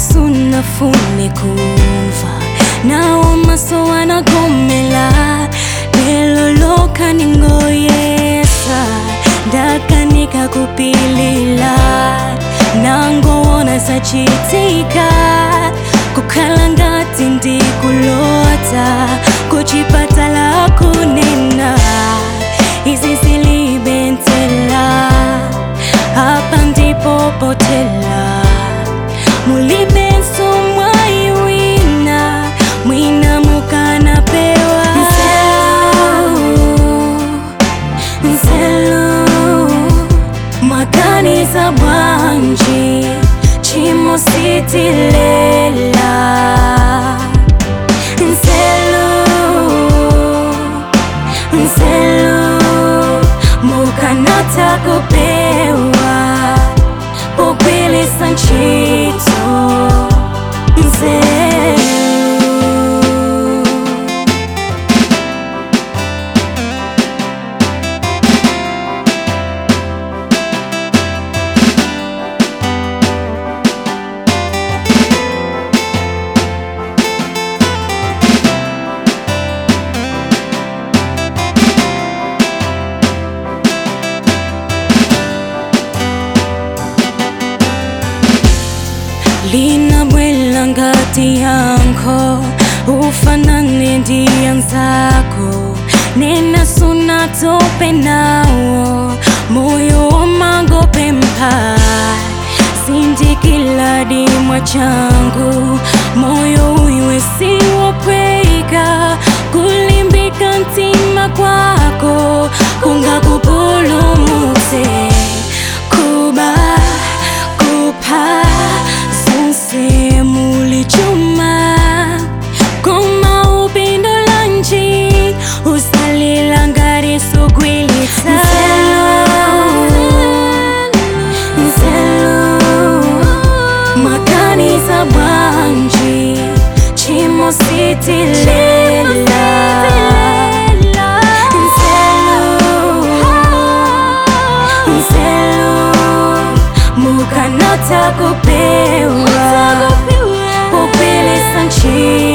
sunafune kumva nawo maso wanagomela lelo lokha ningoyesa ndakanika kupilila nangowona sachitika kukhala ngati ndikulota kuchipatala kunena izi zilibentela hapa ndipo potela mulibenso mwaiwina mwina mukanapewa nzelu mwaganiza bwanji chimo sitilela nzelu nzelu mukanata kupewa pogwilisa ntchito nzelu linabwela ngati yankho ufanane ndi anzako nena sunatope nawo moyo wamangopempha sindikiladi mwa changu moyo uiwe siwopweka kulimbika mtima kwako kungakupulumutse kuba kupha zonse mulichuma koma upindo lanji usalila ngati sugwilitsa nzelu maganiza bwanji chimo sitilela nzelu nzelu mukanata kupewa kupilisa ntchito